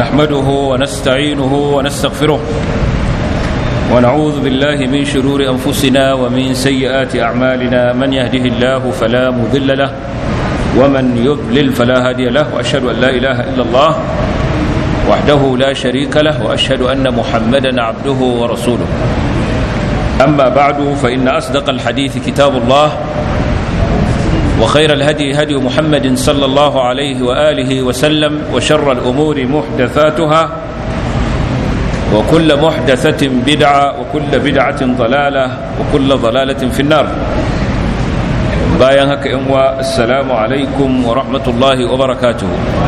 نحمده ونستعينه ونستغفره ونعوذ بالله من شرور أنفسنا ومن سيئات أعمالنا من يهده الله فلا مضل له ومن يضلل فلا هادي له وأشهد أن لا إله إلا الله وحده لا شريك له وأشهد أن محمدا عبده ورسوله أما بعد فإن أصدق الحديث كتاب الله وخير الهدي هدي محمد صلى الله عليه وآله وسلم وشر الأمور محدثاتها وكل محدثة بدعة وكل بدعة ضلالة وكل ضلالة في النار bayan haka yan wa assalamu alaikum wa rahmatullahi wa barakatuhu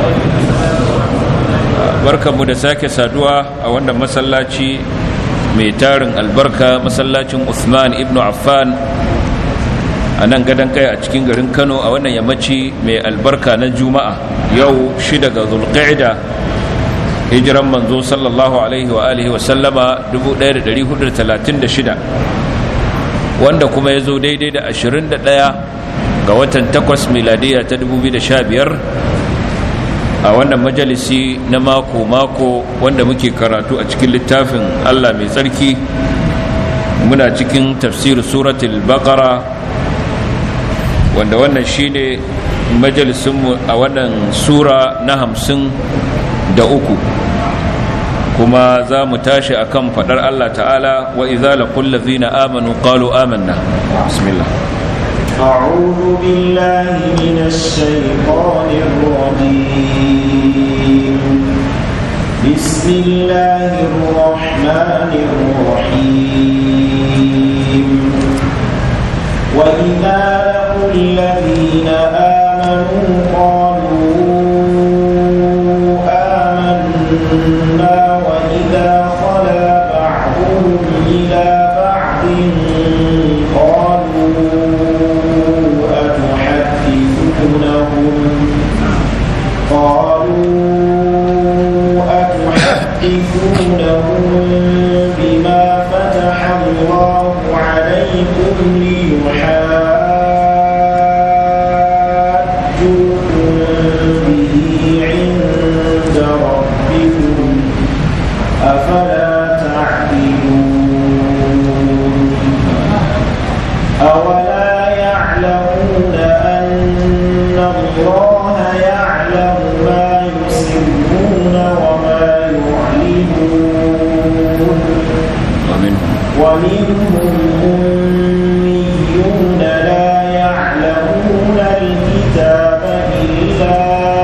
barkanmu da sake saduwa a wannan masallaci mai tarin albarka masallacin Uthman ibn Affan a nan gadon kai a cikin garin Kano a wannan yammaci mai albarka na Juma'a yau shida ga Zulqa'ida hijiran manzo sallallahu alaihi wa alihi wa sallama 1436 wanda kuma ya zo daidai da 21 ga watan 8 miladiya ta 2015 a wannan majalisi na mako-mako wanda muke karatu a cikin littafin Allah mai tsarki muna cikin tafsir suratul baqara wanda wannan shine majalisinmu a wannan sura na hamsin da uku kuma za mu tashi akan fadar Allah ta'ala wa idza laqul ladzina amanu qalu amanna bismillah أعوذ بالله من الشيطان الرجيم بسم الله الرحمن الرحيم وإذا لقوا الذين آمنوا قالوا آمنا وإذا خلا بعضهم إلى بعض قالوا أتحدثونهم قالوا أتحدثونهم بما فتح الله عليكم ليحاجوكم به عند ربكم أفلا تعقلون أولا يعلمون أن الله يعلم ما يسرون وما يعلنون ومنهم أميون لا يعلمون الكتاب إلا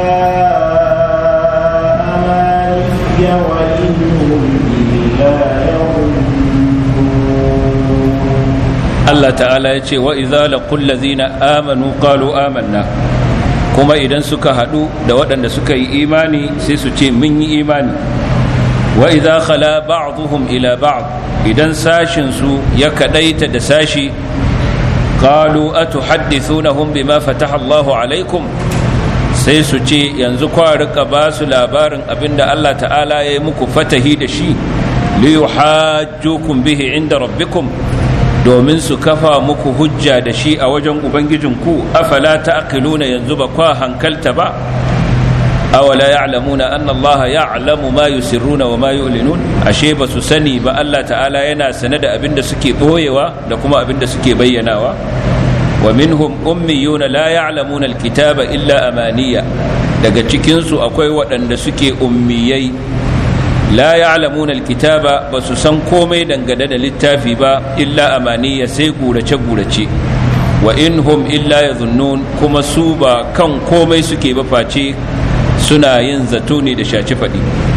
أماني وإنهم إلا يظنون Allah ta'ala ya ce wa idza laqul ladzina amanu qalu amanna kuma idan suka hadu da waɗanda suka yi imani sai su ce mun yi imani wa idza khala ba'dhum ila ba'd idan sashin su ya kadaita da sashi qalu atuhaddithunahum bima fataha Allahu alaikum sai su ce yanzu kwa rika ba su labarin abinda Allah ta'ala ya yi muku fatahi da shi li yuhajjukum bihi inda rabbikum domin su kafa muku hujja da shi a wajen ubangijinku afala ta'qiluna yanzu ba kwa hankalta ba awala ya'lamuna anna allaha ya'lamu ma yusirruna wa ma yu'linun ashe ba su sani ba Allah ta'ala yana sane da abin da suke boyewa da kuma abin da suke bayyanawa wa minhum ummiyuna la ya'lamuna alkitaba illa amaniya daga cikin su akwai waɗanda suke ummiyai la ya'lamuna alkitaba basu san komai dangane da littafi ba illa amaniya sai gurace gurace wa inhum illa yadhunnun kuma su ba kan komai suke ba face suna yin zato ne da shaci faɗi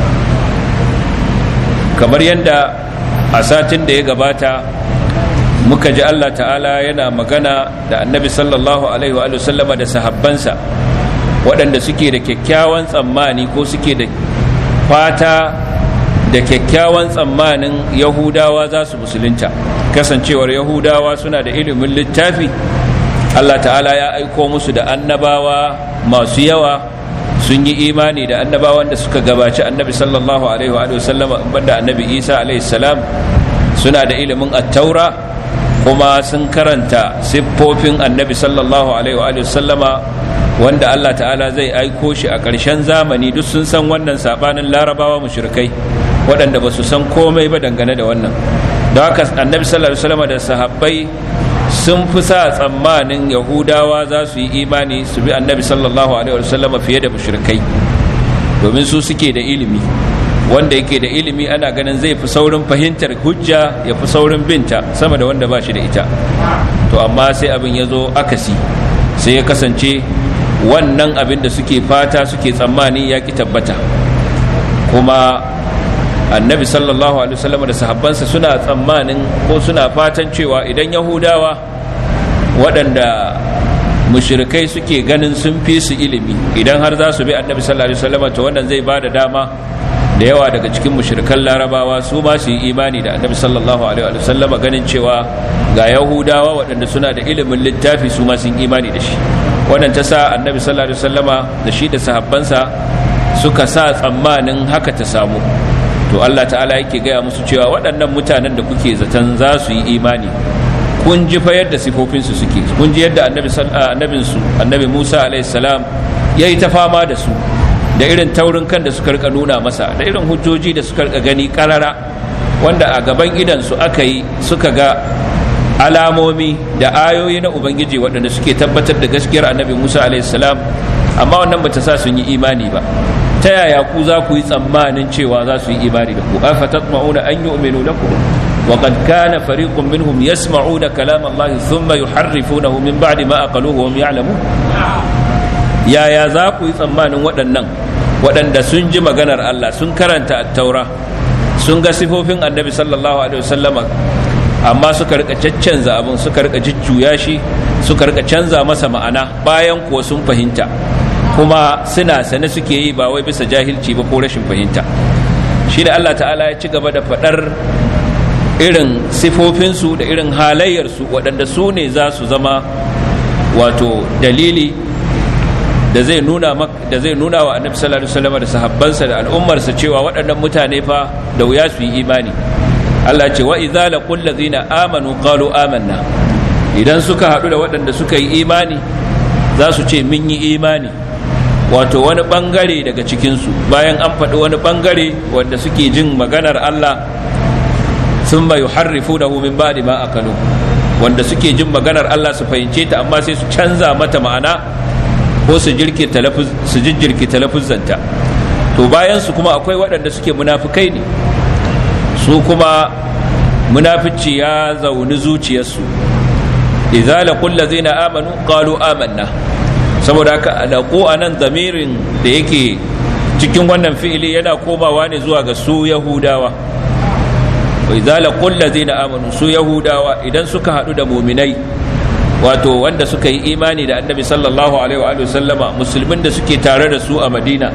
kamar yadda a satin da ya gabata muka ji Allah ta'ala yana magana da annabi sallallahu alaihi wa sallama da sahabbansa waɗanda suke da kyakkyawan tsammani ko suke da fata da kyakkyawan tsammanin yahudawa za su musulunta kasancewar yahudawa suna da ilimin littafi allah ta'ala ya aiko musu da annabawa masu yawa sun yi imani da annabawan da suka gabaci annabi sallallahu alaihi wa sallama banda annabi isa alaihi salam suna da ilimin attaura kuma sun karanta siffofin annabi sallallahu alaihi wa sallama wanda Allah ta'ala zai aiko shi a ƙarshen zamani duk sun san wannan sabanin larabawa mushrikai waɗanda ba su san komai ba dangane da wannan don haka annabi sallallahu alaihi wasallam da sahabbai sun fi sa tsammanin yahudawa za su yi imani su bi annabi sallallahu alaihi wasallam fiye da mushrikai domin su suke da ilimi wanda yake da ilimi ana ganin zai fi saurin fahimtar hujja ya fi saurin binta sama da wanda ba shi da ita to amma sai abin ya zo akasi sai ya kasance wannan abin da suke fata suke tsammani ya ki tabbata kuma annabi sallallahu alaihi wasallam da sahabbansa suna tsammanin ko suna fatan cewa idan yahudawa waɗanda mushrikai suke ganin sun fi su ilimi idan har za su bi annabi sallallahu alaihi wasallam to wannan zai ba da dama da yawa daga cikin mushrikan larabawa su ma su yi imani da annabi sallallahu alaihi wasallam ganin cewa ga yahudawa waɗanda suna da ilimin littafi su ma sun imani da shi wannan ta sa annabi sallallahu alaihi wasallama da shi da sahabbansa suka sa tsammanin haka ta samu to Allah ta'ala yake gaya musu cewa waɗannan mutanen da kuke zaton za su yi imani kun ji fa yadda sifofinsu suke kun ji yadda annabi annabinsu annabi Musa alaihi salam yayi ta fama da su da irin taurin kan da suka rika nuna masa da irin hujjoji da suka rika gani karara wanda a gaban idansu aka yi suka ga alamomi da ayoyi na ubangiji waɗanda suke tabbatar da gaskiyar annabi musa salam amma wannan bata sa sun yi imani ba ta yaya ku za ku yi tsammanin cewa za su yi imani da ku afa tatma'una an yu'minu lakum wa qad kana fariqun minhum yasma'una kalam Allah thumma yuharrifunahu min ba'di ma aqaluhu wa hum ya'lamun yaya za ku yi tsammanin waɗannan waɗanda sun ji maganar Allah sun karanta attaura sun ga sifofin annabi sallallahu alaihi wasallama amma suka rika caccanza abin suka rika jujjuya shi suka rika canza masa ma'ana bayan kuwa sun fahimta kuma suna sane suke yi ba wai bisa jahilci ba ko rashin fahimta shi da Allah ta'ala ya ci gaba da faɗar irin sifofinsu da irin halayyarsu waɗanda su ne za su zama wato dalili da zai nuna da zai nuna wa annabi sallallahu alaihi wasallam da sahabbansa da al'ummarsa cewa waɗannan mutane fa da wuya su yi imani Allah ce wa idza laqul ladzina amanu qalu amanna idan suka haɗu da waɗanda suka yi imani za su ce mun yi imani wato wani bangare daga cikinsu bayan an faɗi wani bangare wanda suke jin maganar Allah sun mai harrifu da min ba'di ma akalu wanda suke jin maganar Allah su fahimce ta amma sai su canza mata ma'ana ko su jirkita su jijjirkita lafuzzanta to bayan su kuma akwai waɗanda suke munafukai ne su kuma munafici ya zauni zuciyarsu idza laqul ladzina amanu qalu amanna saboda haka laqu anan zamirin da yake cikin wannan fi'ili yana komawa ne zuwa ga su yahudawa wa idza laqul ladzina amanu su yahudawa idan suka hadu da mu'minai wato wanda suka yi imani da annabi sallallahu alaihi wa sallama musulmin da suke tare da su a madina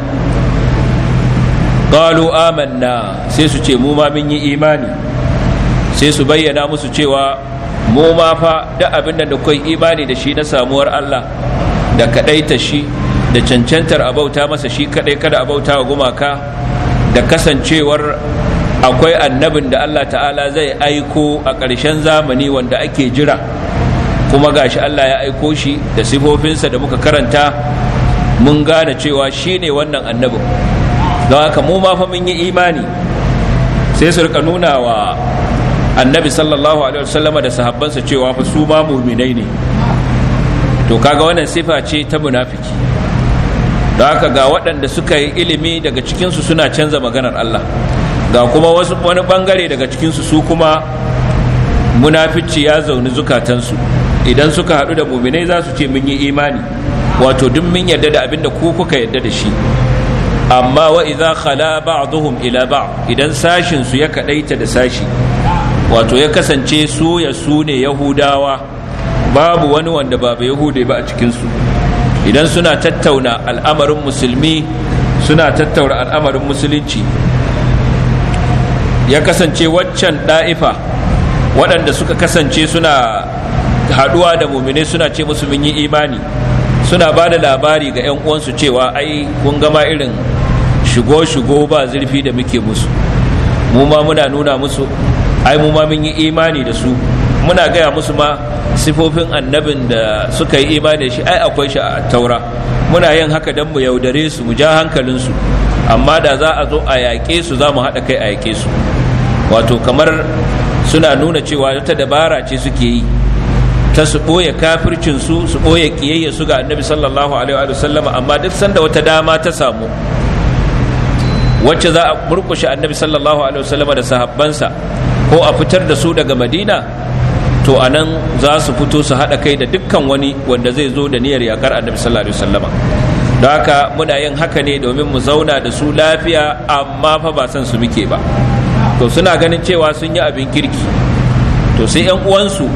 qalu amanna sai su ce mu ma mun yi imani sai su bayyana musu cewa mu ma fa da abin da kai imani da shi na samuwar Allah da kadaita shi da cancantar abauta masa shi kadai kada abauta wa gumaka da kasancewar akwai annabin da Allah ta'ala zai aiko a ƙarshen zamani wanda ake jira kuma gashi Allah ya aiko shi da sifofinsa da muka karanta mun gane cewa shi ne wannan annabin don haka mu ma fa mun yi imani sai su rika nuna wa annabi sallallahu alaihi wasallam da sahabbansa cewa fa su ma mu'minai ne to kaga wannan sifa ce ta munafiki don haka ga waɗanda suka yi ilimi daga cikinsu suna canza maganar Allah ga kuma wasu wani bangare daga cikinsu su kuma munafici ya zauni zukatansu idan suka haɗu da muminai za su ce mun yi imani wato duk mun yarda da abin da ku kuka yarda da shi amma wa idza khala ba'dhum ila ba'd idan sashin su ya kadaita da sashi wato ya kasance su ya su ne yahudawa babu wani wanda ba yahude ba a cikin su idan suna tattauna al'amarin musulmi suna tattauna al'amarin musulunci ya kasance waccan da'ifa waɗanda suka kasance suna haɗuwa da mumine suna ce musu mun yi imani suna ba da labari ga 'yan uwansu cewa ai kun gama irin shigo-shigo ba zurfi da muke musu mu ma muna nuna musu ai mu ma mun yi imani da su muna gaya musu ma sifofin annabin da suka yi imani da shi ai akwai shi a taura muna yin haka don mu yaudare su mu ja hankalinsu amma da za a zo a yaƙe su za mu haɗa kai a yaƙe su wato kamar suna nuna cewa wata dabara ce suke yi ta su ɓoye kafircinsu su ɓoye ƙiyayya su ga annabi sallallahu alaihi wa sallama amma duk sanda wata dama ta samu wacce za a murkushe annabi sallallahu alaihi wa sallama da sahabbansa ko a fitar da su daga madina to a nan za su fito su haɗa kai da dukkan wani wanda zai zo da niyyar yakar annabi sallallahu alaihi wa sallama don haka muna yin haka ne domin mu zauna da su lafiya amma fa ba san su muke ba to suna ganin cewa sun yi abin kirki to sai 'yan uwansu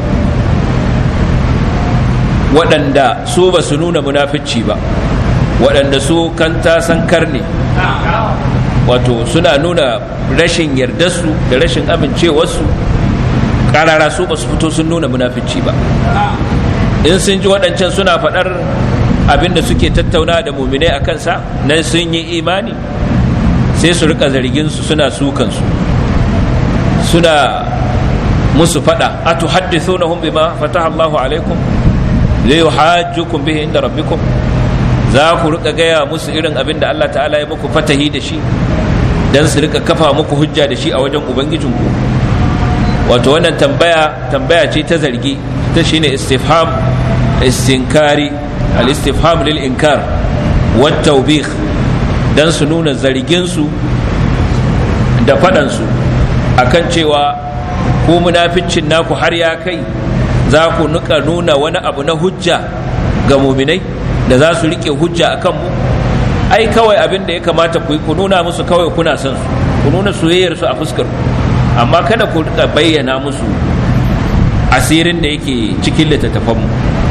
waɗanda su ba su nuna munafici ba waɗanda su kanta sankar ne wato suna nuna rashin yardarsu da rashin amincewarsu ƙarara su ba su fito sun nuna munafici ba in sun ji waɗancan suna faɗar abinda suke tattauna da muminai a kansa nan sun yi imani sai su rika zarginsu suna sukansu suna musu faɗa a tuhaddithunahum bima fataha Allahu alaikum la yuhajjukum bihi inda rabbikum za ku rika gaya musu irin abin da Allah ta'ala ya muku fatahi da shi dan su rika kafa muku hujja da shi a wajen ubangijinku wato wannan tambaya tambaya ce ta zargi ta shine istifham istinkari al-istifham lil inkar wat tawbih dan su nuna zargin su da fadan su akan cewa ko munaficcin naku har ya kai za ku nuka nuna wani abu na hujja ga muminai da za su rike hujja a kanmu ai kawai abin da ya kamata ku yi ku nuna musu kawai kuna son su ku nuna soyayyar su a fuskar amma kada ku rika bayyana musu asirin da yake cikin littattafanmu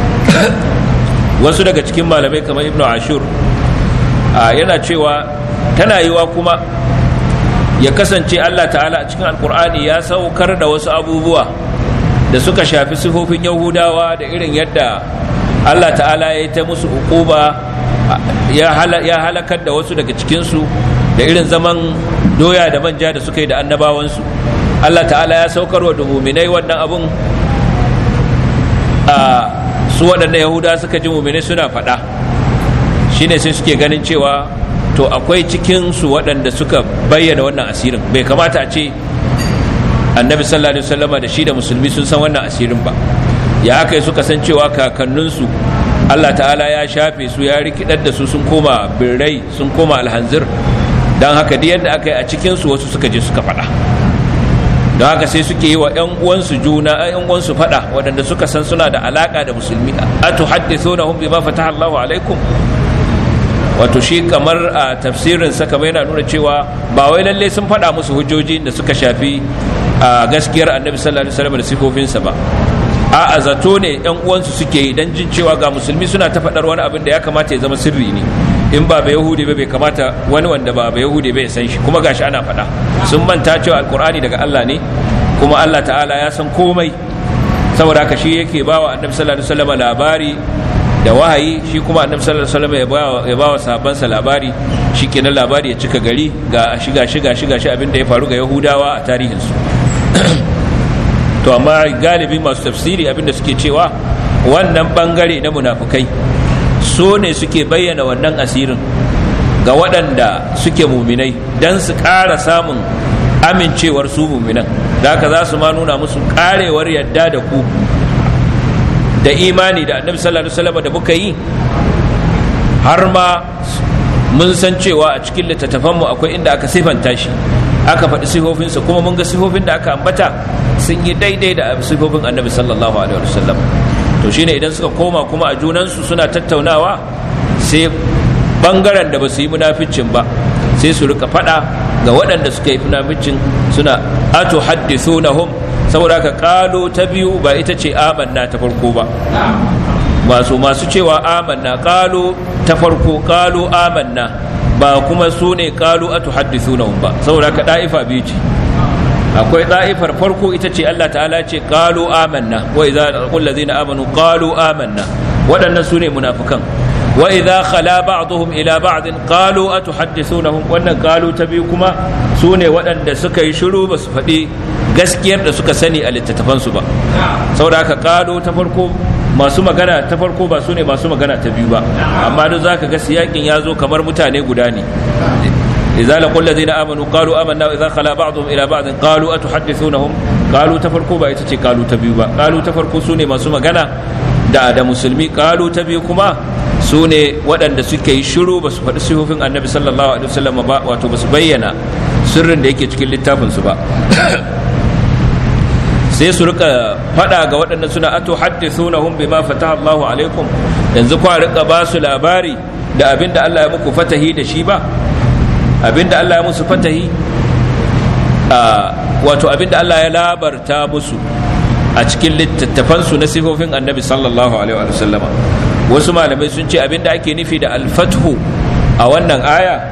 wasu daga cikin malamai kamar ibnu ashur yana cewa tana yiwa kuma ya kasance allah ta'ala a cikin alkur'ani ya saukar da wasu abubuwa da suka shafi sifofin yahudawa da irin yadda allah ta'ala ya yi ta musu ukuba ya halakar da wasu daga cikinsu da irin zaman doya da manja da suka yi da annabawansu allah ta'ala ya saukar wa muminai wannan abun a su waɗanda yahuda suka ji muminai suna faɗa shine sai suke ganin cewa to akwai cikinsu waɗanda suka bayyana wannan asirin bai kamata a ce annabi sallallahu alaihi wasallama da shi da musulmi sun san wannan asirin ba ya aka yi suka san cewa kakanninsu Allah ta'ala ya shafe su ya rikidar da su sun koma birrai sun koma alhanzir don haka da yadda aka yi a cikinsu wasu suka je suka faɗa don haka sai suke yi wa 'yan uwansu juna 'yan uwansu faɗa waɗanda suka san suna da alaƙa da musulmi a tuhaddithuna hum bima fataha Allahu alaikum wato shi kamar a tafsirin sa kamar yana nuna cewa ba wai lalle sun faɗa musu hujjoji da suka shafi a gaskiyar annabi sallallahu alaihi wasallam da sifofinsa ba a zato ne yan uwansu suke yi dan jin cewa ga musulmi suna ta faɗar wani abin da ya kamata ya zama sirri ne in ba ba yahudi ba bai kamata wani wanda ba ba yahudi bai san shi kuma gashi ana faɗa sun manta cewa alkur'ani daga Allah ne kuma Allah ta'ala ya san komai saboda haka shi yake bawa annabi sallallahu alaihi wasallam labari da wahayi shi kuma annabi sallallahu alaihi wasallam ya bawa sahabbansa labari shikenan labari ya cika gari ga shiga shiga shiga shi abin da ya faru ga yahudawa a tarihinsu to amma galibi masu tafsiri abinda suke cewa wannan bangare na munafukai so ne suke bayyana wannan asirin ga waɗanda suke muminai don su ƙara samun amincewar su muminan da haka za su ma nuna musu ƙarewar yadda da ku da imani da annabi sallallahu alaihi wasallam da muka yi har ma mun san cewa a cikin littattafanmu akwai inda aka sifanta shi aka faɗi sifofinsa kuma mun ga sifofin da aka ambata sun yi daidai da sifofin annabi sallallahu alaihi wasallam to shine idan suka koma kuma a junansu suna tattaunawa sai bangaren da ba su yi munaficin ba sai su rika faɗa ga waɗanda suka yi munaficin suna atu haddithunahum saboda haka kalo ta biyu ba ita ce amanna ta farko ba masu masu cewa amanna kalo ta farko kalo amanna ba kuma su ne kalu a tuhaddithunahum ba saboda ka da'ifa biyu ce akwai da'ifar farko ita ce Allah ta'ala ce qalu amanna wa idza qul ladzina amanu qalu amanna waɗannan su ne munafikan wa idza khala ba'dhum ila ba'd qalu atuhaddithunahum wannan qalu ta biyu kuma su ne waɗanda suka yi shiru ba su faɗi gaskiyar da suka sani a littattafansu ba saboda haka kalo ta farko masu magana ta farko ba su ne masu magana ta biyu ba amma duk zaka ga siyakin ya zo kamar mutane guda ne idza laqul ladina amanu qalu amanna wa idza khala ba'dhum ila ba'd qalu atuhaddithunahum qalu ta farko ba ita ce qalu ta biyu ba qalu ta farko su ne masu magana da da musulmi qalu ta biyu kuma su ne waɗanda suke yi shiru ba su faɗi sifofin annabi sallallahu alaihi wasallam ba wato ba su bayyana sirrin da yake cikin littafinsu ba sai su rika fada ga waɗanda suna ato haddithunahum bima fataha Allahu alaikum yanzu kwa rika ba su labari da abinda Allah ya muku fatahi da shi ba abinda Allah ya musu fatahi wato abinda Allah ya labarta musu a cikin littattafansu na sifofin annabi sallallahu alaihi wa sallama wasu malamai sun ce abinda ake nufi da alfathu a wannan aya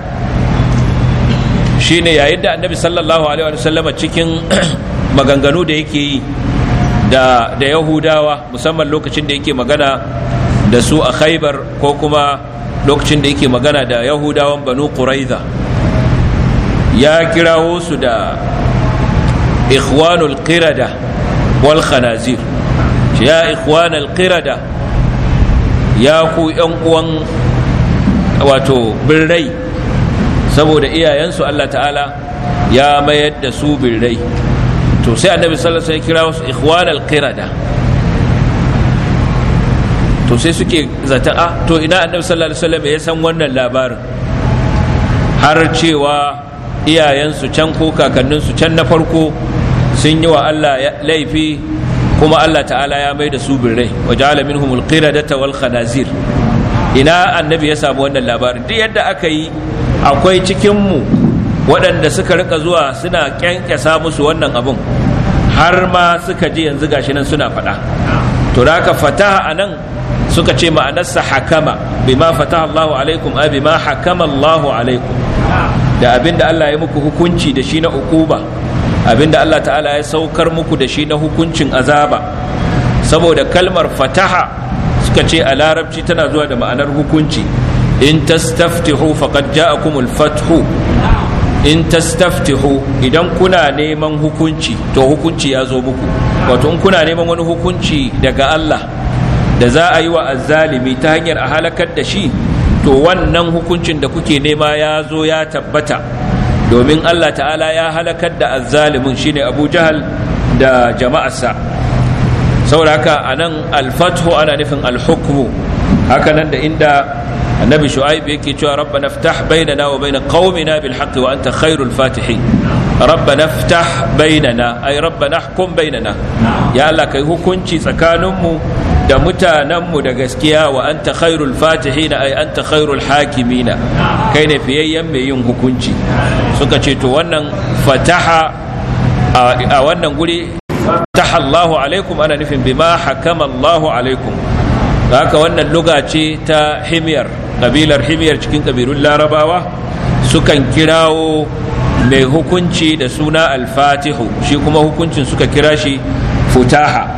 shine yayin da annabi sallallahu alaihi wa sallama cikin maganganu da yake yi da da yahudawa musamman lokacin da yake magana da su a khaibar ko kuma lokacin da yake magana da yahudawan banu quraiza ya kirawo su da ikhwanul qirada wal khanazir ya ikhwanul qirada ya ku yan uwan wato birrai saboda iyayensu Allah ta'ala ya mayar da su birrai to sai annabi sallallahu alaihi wasallam ya kira wasu ikhwanal qirada to sai suke zata a to ina annabi sallallahu alaihi wasallam ya san wannan labarin har cewa iyayensu can ko kakanninsu can na farko sun yi wa Allah laifi kuma Allah ta'ala ya mai da su birrai wa ja'ala minhumul qiradata wal khanazir ina annabi ya samu wannan labarin duk yadda aka yi akwai cikin mu waɗanda suka rika zuwa suna kyankyasa musu wannan abun har ma suka ji yanzu gashi nan suna faɗa to da haka fataha anan suka ce ma'anarsa hakama bima fataha Allahu alaikum a bima hakama Allahu alaikum da abinda Allah ya muku hukunci da shi na ukuba abinda Allah ta'ala ya saukar muku da shi na hukuncin azaba saboda kalmar fataha suka ce a larabci tana zuwa da ma'anar hukunci in tastaftihu faqad ja'akumul fathu in tastaftihu idan kuna neman hukunci to hukunci ya zo muku wato in kuna neman wani hukunci daga Allah da za a yi wa azzalimi ta hanyar a halakar da shi to wannan hukuncin da kuke nema ya zo ya tabbata domin Allah ta'ala ya halakar da azzalimin shine Abu Jahal da jama'arsa saboda haka anan al-fathu ana nufin al-hukmu haka nan da inda annabi shu'aib yake cewa rabbana iftah bainana wa bain qaumina bil haqq wa anta khairul fatihin rabbana iftah bainana ay rabbana ahkum bainana ya Allah kai hukunci tsakaninmu da mutanenmu da gaskiya wa anta khairul fatihin ay anta khairul hakimina kai ne fiyayyen mai yin hukunci suka ce to wannan fataha a wannan guri fataha Allahu alaikum ana nufin bima hakama Allahu alaikum haka wannan luga ce ta himyar kabilar himyar cikin kabilun larabawa sukan kirawo mai hukunci da suna alfatihu shi kuma hukuncin suka kira shi futaha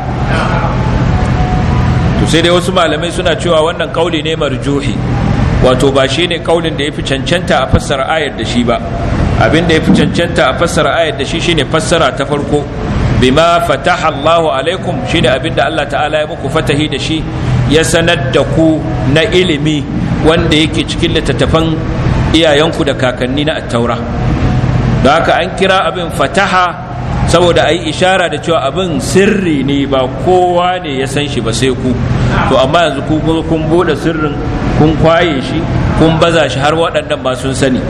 to sai dai wasu malamai suna cewa wannan kauli ne marjuhi wato ba shi ne kaulin da ya fi cancanta a fassara ayar da shi ba abin da ya fi cancanta a fassara ayar da shi shine fassara ta farko bima fataha Allahu alaikum shine abin da Allah ta'ala ya muku fatahi da shi ya sanar da ku na ilimi wanda yake cikin littattafan iyayenku da kakanni na attaura da haka an kira abin fataha saboda a yi ishara da cewa abin sirri ne ba kowa ne ya san shi ba sai ku to amma yanzu ku kun bude sirrin kun kwaye shi kun baza shi har waɗannan ba sun sani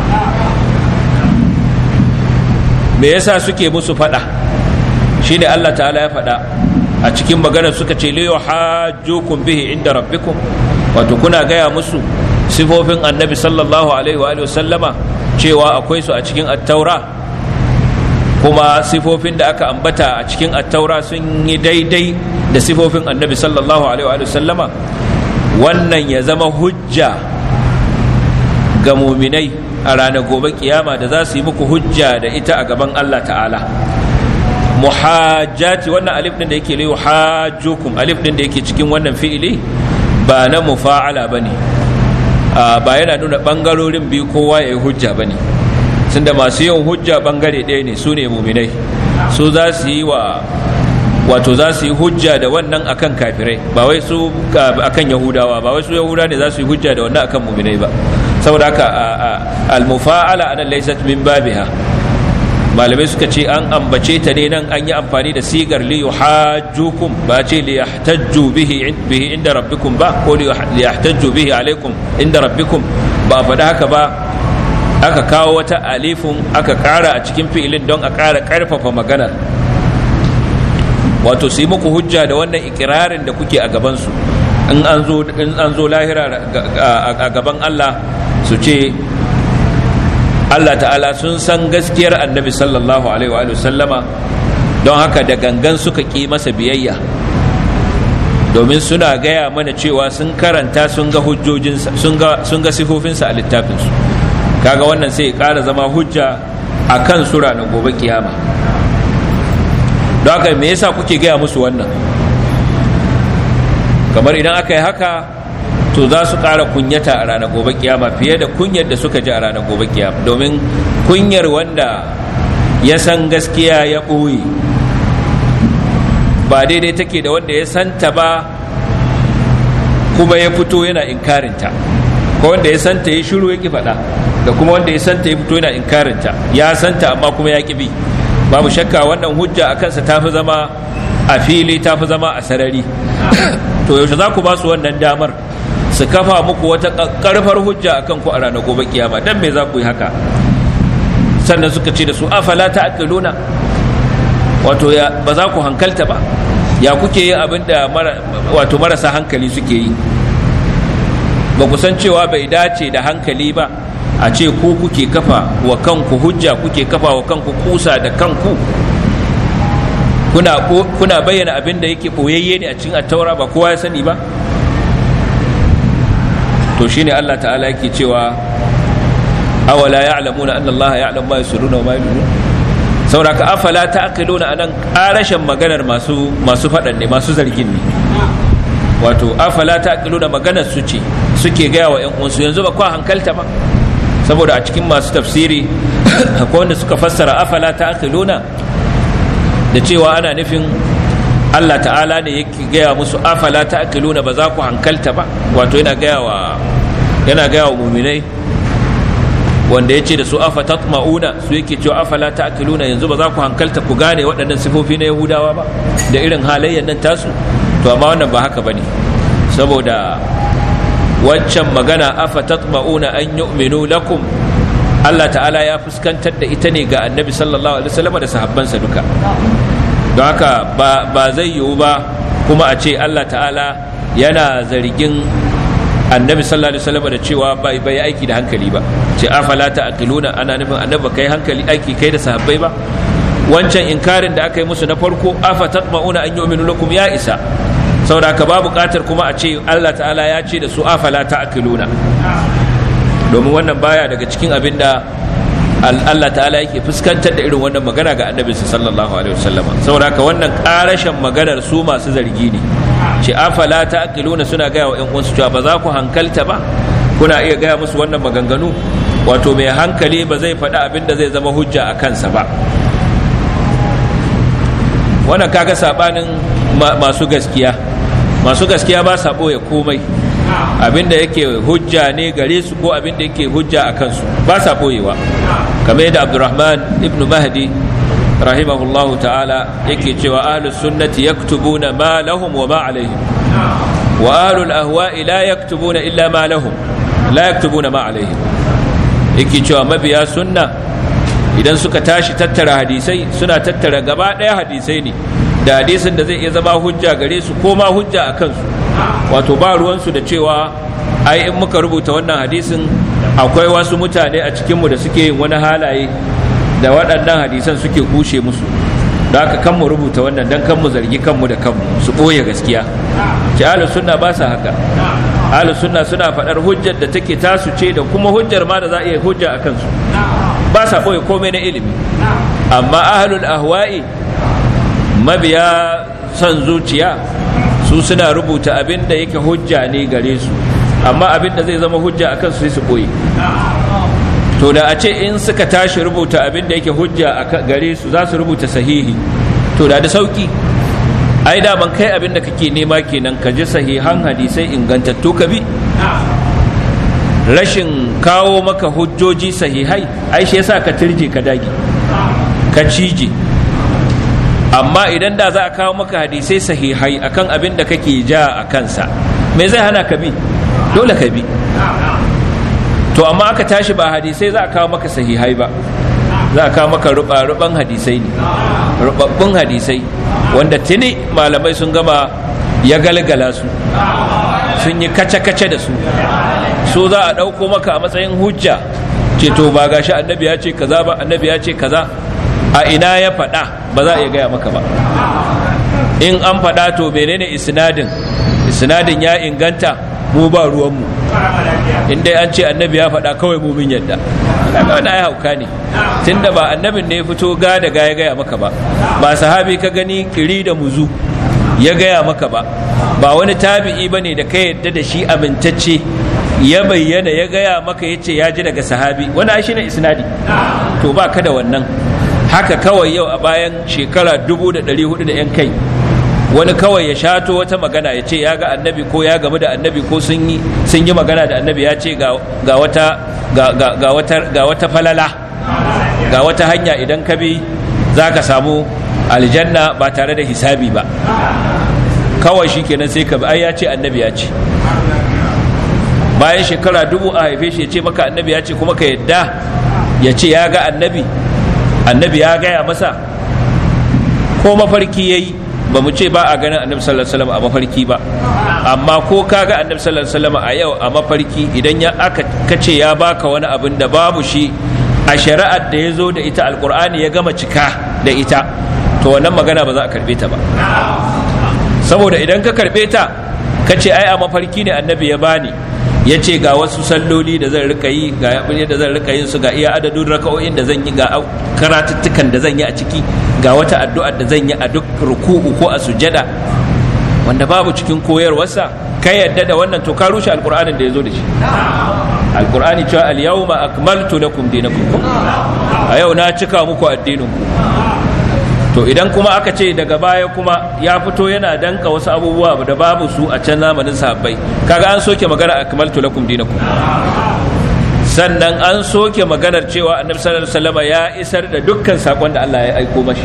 me yasa suke musu faɗa shine Allah ta'ala ya faɗa a cikin magana suka ce liyo hajjukum bihi inda rabbikum wato kuna gaya musu sifofin annabi sallallahu alaihi wa sallama cewa akwai su a cikin attaura kuma sifofin da aka ambata a cikin attaura sun yi daidai da sifofin annabi sallallahu alaihi wa sallama wannan ya zama hujja ga muminai a ranar gobe kiyama da za su yi muku hujja da ita a gaban Allah ta'ala muhajjati wannan alif din da yake layu hajjukum alif din da yake cikin wannan fi'ili ba na mufa'ala bane ba yana nuna bangarorin biyu kowa ya yi hujja bane tunda masu yin hujja bangare ɗaya ne su ne muminai su za su yi wa wato za su yi hujja da wannan akan kafirai ba wai su akan yahudawa ba wai su yahuda ne za su yi hujja da wannan akan muminai ba saboda haka al-mufa'ala anan laysat min babiha malamai suka ce an ambace ta ne nan an yi amfani da sigar li yuhajjukum ba ce li yahtajju bihi bihi inda rabbikum ba ko li yahtajju bihi alaikum inda rabbikum ba a faɗi haka ba aka kawo wata alifun aka ƙara a cikin fi'ilin don a ƙara ƙarfafa maganar wato su yi muku hujja da wannan ikirarin da kuke a gabansu in an zo in an zo lahira a gaban Allah su ce Allah ta'ala sun san gaskiyar annabi sallallahu alaihi wa sallama don haka da gangan suka ƙi masa biyayya domin suna gaya mana cewa sun karanta sun ga hujjojinsa sun ga sifofinsa a littafinsu kaga wannan sai ya ƙara zama hujja a kan sura na gobe kiyama don haka me yasa kuke gaya musu wannan kamar idan aka yi haka to za su ƙara kunyata a ranar gobe kiyama fiye da kunyar da suka ji a ranar gobe kiyama domin kunyar wanda ya san gaskiya ya ɓoye ba daidai take da wanda ya santa ba kuma ya fito yana inkarinta ko wanda ya santa ya shiru ya ki faɗa da kuma wanda ya santa ya fito yana inkarinta ya santa amma kuma ya ki bi babu shakka wannan hujja a kansa ta fi zama a fili ta fi zama a sarari to yaushe za ku ba su wannan damar su kafa muku wata karfar hujja akan ku a ranar gobe kiyama dan me za ku yi haka sannan suka ce da su afala ta aqiluna wato ya ba za ku hankalta ba ya kuke yin abin da wato marasa hankali suke yi ba ku san cewa bai dace da hankali ba a ce ku kuke kafa wa kanku hujja kuke kafa wa kanku kusa da kanku kuna, kuna bayyana abin da yake ɓoyayye ne a cikin attaura ba kowa ya sani ba to shine Allah ta'ala yake cewa awala ya'lamuna anna Allah ya'lamu ma yusirruna wa ma yu'linun sauraka afala ta'qiluna anan karashin maganar masu masu fadan ne masu zargin ne wato afala ta'qiluna maganar su ce suke gaya wa ƴan uwansu yanzu ba kwa hankalta ba saboda a cikin masu tafsiri akwai wanda suka fassara afala ta'qiluna da cewa ana nufin Allah ta'ala ne yake gaya musu afala ta'qiluna ba za ku hankalta ba wato yana gaya wa yana gaya wa mu'minai wanda yace da su afa tatma'una su yake cewa afala ta'qiluna yanzu ba za ku hankalta ku gane waɗannan sifofi na Yahudawa ba da irin halayyar nan tasu to amma wannan ba haka bane saboda waccan magana afa tatma'una an yu'minu lakum Allah ta'ala ya fuskantar da ita ne ga annabi sallallahu alaihi wasallam da sahabbansa duka don haka ba zai yiwu ba kuma a ce Allah ta'ala yana zargin annabi sallallahu alaihi wasallam da cewa bai bai aiki da hankali ba ce afala ta'qiluna ana nufin annabi kai hankali aiki kai da sahabbai ba wancan inkarin da aka yi musu na farko afa tatma'una an yu'minu lakum ya isa saboda ka ba buƙatar kuma a ce Allah ta'ala ya ce da su afala ta'qiluna domin wannan baya daga cikin abin da Allah ta'ala yake fuskantar da irin wannan magana ga annabi sallallahu alaihi wasallam saboda haka wannan karashin maganar su masu zargi ne ce afala ta'qiluna suna gaya wa ƴan uwansu cewa ba za ku hankalta ba kuna iya gaya musu wannan maganganu wato mai hankali ba zai faɗi abin da zai zama hujja a kansa ba wannan kaga sabanin masu gaskiya masu gaskiya ba sa ɓoye komai abinda yake hujja ne gare su ko abinda yake hujja a kansu ba sa ɓoyewa kamar yadda abdurrahman ibn mahdi rahimahullahu ta'ala yake cewa ahlus sunnati yaktubuna ma lahum wa ma alaihim wa ahlul ahwa'i la yaktubuna illa ma lahum la yaktubuna ma alaihim yake cewa mabiya sunna idan suka tashi tattara hadisai suna tattara gaba ɗaya hadisai ne da hadisin da zai iya zama hujja gare su ko ma hujja a kansu wato ba ruwansu da cewa ai in muka rubuta wannan hadisin akwai wasu mutane a cikinmu da suke yin wani halaye da waɗannan hadisan suke kushe musu da haka kan mu rubuta wannan dan kan mu zargi kanmu da kanmu su ɓoye gaskiya ki ahlus sunna ba sa haka ahlus sunna suna faɗar hujjar da take tasu ce da kuma hujjar ma da za a iya hujja a kansu ba sa ɓoye komai na ilimi amma ahlul ahwa'i mabiya son zuciya su suna rubuta abin da yake hujja ne gare su amma abin da zai zama hujja a kansu sai su ɓoye to da a ce in suka tashi rubuta abin da yake hujja a gare su za su rubuta sahihi to da da sauki ai da ban kai abin da kake nema kenan ka ji sahihan hadisai ingantattu ka bi rashin kawo maka hujjoji sahihai ai shi yasa ka turje ka dage ka cije amma idan da za a kawo maka hadisai sahihai akan abin da kake ja a kansa me zai hana ka bi dole ka bi to amma aka tashi ba hadisai za a kawo maka sahihai ba za a kawo maka ruba-ruban hadisai ne rubabbun hadisai wanda tuni malamai sun gama ya galgala su sun yi kace-kace da su so za a ɗauko maka a matsayin hujja ce to ba gashi annabi ya ce kaza ba annabi ya ce kaza a ina ya faɗa ba za a iya gaya maka ba in an faɗa to menene isnadin isnadin ya inganta mu ba ruwanmu in dai an ce annabi ya faɗa kawai mu min yadda kaga wannan ai hauka ne tunda ba annabin ne ya fito ga da ga ya gaya maka ba ba sahabi ka gani kiri da muzu ya gaya maka ba ba wani tabi'i bane da ka yadda da shi amintacce ya bayyana ya gaya maka ya ce ya ji daga sahabi wani ai shine isnadi to ba ka da wannan haka kawai yau a bayan shekara dubu da ɗari hudu da 'yan kai wani kawai ya shato wata magana ya ce ya ga annabi ko ya gamu da annabi ko sun yi sun yi magana da annabi ya ce ga wata ga wata ga wata falala ga wata hanya idan ka bi za ka samu aljanna ba tare da hisabi ba kawai shi kenan sai ka bi ai ya ce annabi ya ce bayan shekara dubu a haife shi ya ce maka annabi ya ce kuma ka yadda ya ce ya ga annabi annabi ya gaya masa ko mafarki ya yi ba mu ce ba a ganin annabi sallallahu alaihi wasallam a mafarki ba amma ko ka ga annabi sallallahu alaihi wasallam a yau a mafarki idan ya aka kace ya baka wani abin da babu shi a shari'ar da ya zo da ita alkur'ani ya gama cika da ita to wannan magana ba za a karbe ta ba saboda idan ka karbe ta ka ce ai a mafarki ne annabi ya bani ya ce ga wasu salloli da zan rika yi ga abin da zan rika yin su ga iya adadin raka'o'in da zan yi ga karatuttukan da zan yi a ciki ga wata addu'a da zan yi a duk ruku'u ko a sujada wanda babu cikin koyarwarsa ka yadda da wannan to ka rushe alkur'anin da ya zo da shi alkur'ani cewa al-yawma akmaltu lakum dinakum a yau na cika muku addinin ku to idan kuma aka ce daga baya kuma ya fito yana danka wasu abubuwa da babu su a can zamanin sahabbai kaga an soke magana akmaltu lakum dinakum sannan an soke maganar cewa annabi sallallahu alaihi wasallam ya isar da dukkan sakon da Allah ya aiko mashi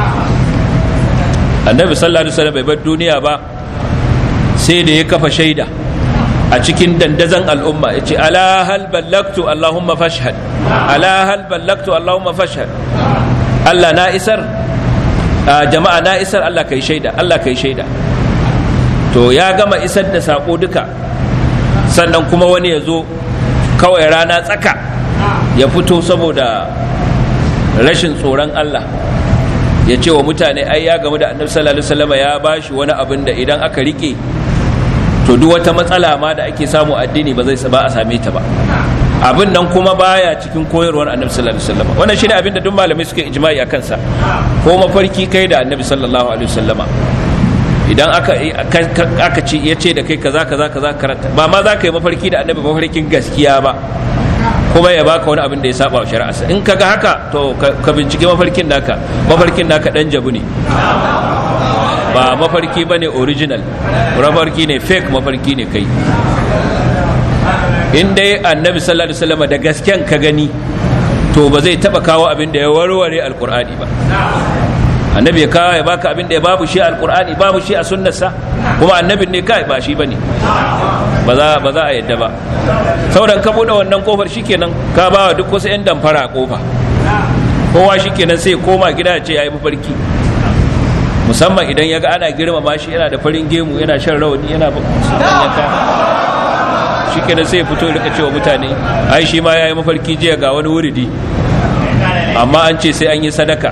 annabi sallallahu alaihi wasallam bai bar duniya ba sai da ya kafa shaida a cikin dandazon al'umma ya ce ala hal ballaktu allahumma fashhad ala hal ballaktu allahumma fashhad Allah na isar jama'a na isar Allah kai shaida Allah kai shaida to ya gama isar da sako duka sannan kuma wani ya zo kawai rana tsaka ya fito saboda rashin tsoron Allah ya ce wa mutane ai ya gamu da annabi sallallahu alaihi wasallam ya bashi wani abin da idan aka rike to duk wata matsala ma da ake samu addini ba zai ba a same ta ba abin nan kuma baya cikin koyarwar annabi sallallahu alaihi wasallam wannan shine abin da duk malamai suka ijma'i akan sa ko mafarki kai da annabi sallallahu alaihi wasallam idan aka aka ce ya ce da kai kaza kaza kaza karanta ba ma za ka yi mafarki da annabi mafarkin gaskiya ba kuma ya baka wani abin da ya saba wa shari'arsa in kaga haka to ka bincike mafarkin naka mafarkin naka dan jabu ne ba mafarki ba ne original mafarki ne fake mafarki ne kai in dai annabi sallallahu alaihi wasallam da gasken ka gani to ba zai taba kawo abin da ya warware alkur'ani ba annabi ya kawo ya baka abin da ya babu shi alkur'ani babu shi a sunnarsa kuma annabin ne kai ba shi bane ba za ba za a yadda ba sauran ka bude wannan kofar shikenan ka ba duk wasu yan damfara a kofa kowa shikenan sai koma gida ya ce yayi mafarki musamman idan ya ga ana girmama shi yana da farin gemu yana shan rawani yana yanka shi kenan sai fito rika cewa mutane ai shi ma ya yi mafarki jiya ga wani wuridi amma an ce sai an yi sadaka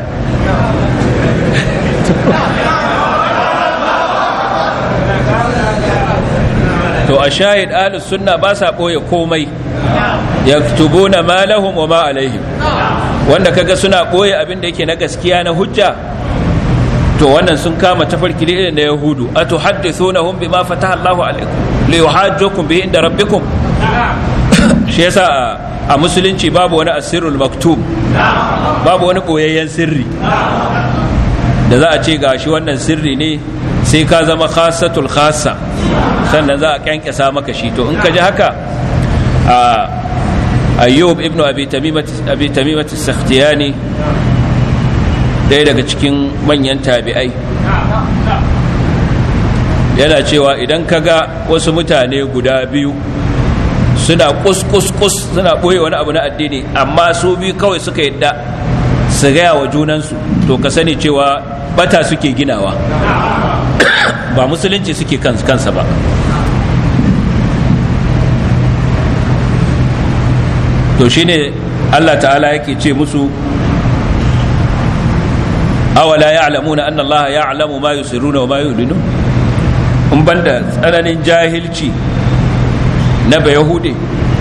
to a shahid ahlus sunna ba sa ɓoye komai yaktubuna ma lahum wa ma alaihim wanda kaga suna ɓoye abin da yake na gaskiya na hujja to wannan sun kama tafarki da irin da yahudu a tuhaddithunahum bima fataha Allahu alaikum li yuhajjukum bihi inda rabbikum shi yasa a musulunci babu wani asirul maktum babu wani ɓoyayyen sirri da za a ce ga shi wannan sirri ne sai ka zama khasatul khasa sannan za a kyankyasa maka shi to in ka ji haka a ayyub ibnu abi tamimat sakhtiyani ɗaya daga cikin manyan tabi'ai yana cewa idan ka ga wasu mutane guda biyu suna kus-kus-kus suna ɓoye wani abu na addini amma su biyu kawai suka yadda su gaya wa junansu to ka sani cewa bata suke ginawa ba musulunci suke kansa ba to shine Allah ta'ala yake ce musu awala ya'lamuna anna Allah ya'lamu ma yusirruna wa ma yu'linun in banda tsananin jahilci na bayahude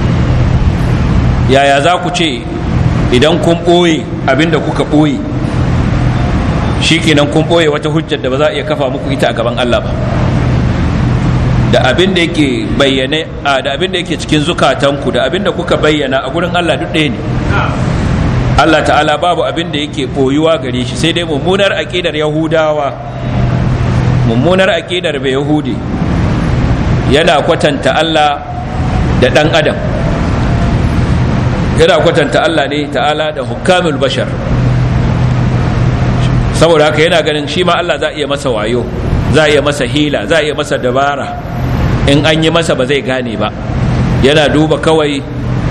yaya za ku ce idan kun ɓoye abinda kuka ɓoye shi kenan kun ɓoye wata hujjar da ba za a iya kafa muku ita a gaban Allah ba da abin da yake bayyane a da abin da yake cikin zukatanku da abin da kuka bayyana a gurin Allah duk ɗaya ne Allah ta'ala babu abin da yake ɓoyuwa gare shi sai dai mummunar aƙidar yahudawa mummunar aƙidar bai yahudi yana kwatanta Allah da ɗan adam yana kwatanta Allah ne ta'ala da hukamul bashar saboda haka yana ganin shi ma Allah za a iya masa wayo za a iya masa hila za a iya masa dabara in an yi masa ba zai gane ba yana duba kawai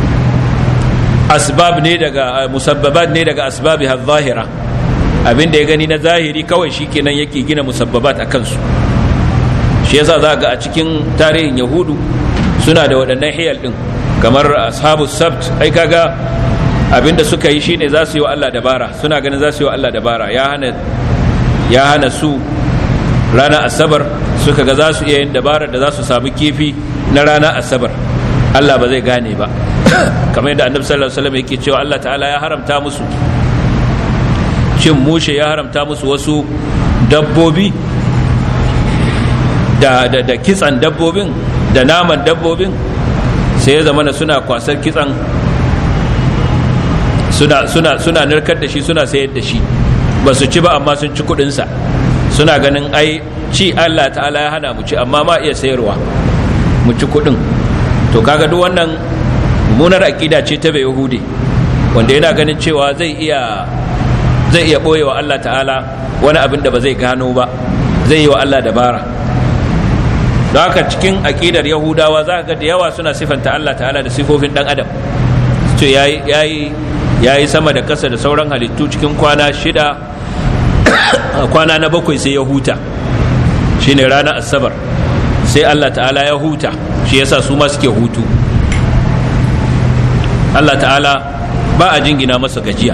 asbab ne daga musabbabat ne daga asbabi zahira abin da ya gani na zahiri kawai shi kenan yake gina musabbabat a kansu shi yasa za ga a cikin tarihin yahudu suna da waɗannan hiyal ɗin kamar ashabu sabt ai kaga abinda suka yi shine za su yi wa Allah dabara suna ganin za su yi wa Allah dabara ya hana ya hana su rana asabar suka ga za su iya yin dabarar da za su samu kifi na rana asabar Allah ba zai gane ba kamar yadda annabi sallallahu alaihi wasallam yake cewa Allah ta'ala ya haramta musu cin mushe ya haramta musu wasu dabbobi da, da, da kitsan dabbobin da naman dabbobin sai ya zama suna kwasar kitsan suna, suna, suna narkar da shi suna sayar da shi ba su ci ba amma sun ci kudinsa suna ganin ai ci Allah ta'ala ya hana mu ci amma ma iya sayarwa mu ci kudin to kaga duk wannan munar aƙida ce ta bai yahudi wanda yana ganin cewa zai iya zai iya ɓoye wa Allah ta'ala wani abin da ba zai gano ba zai yi wa Allah dabara don haka cikin aƙidar yahudawa za ga da yawa suna sifanta Allah ta'ala da sifofin ɗan adam to yayi yayi sama da ƙasa da sauran halittu cikin kwana shida kwana na bakwai sai ya huta shine ranar asabar sai Allah ta'ala ya huta shi yasa su ma suke hutu Allah ta'ala ba a jingina masa gajiya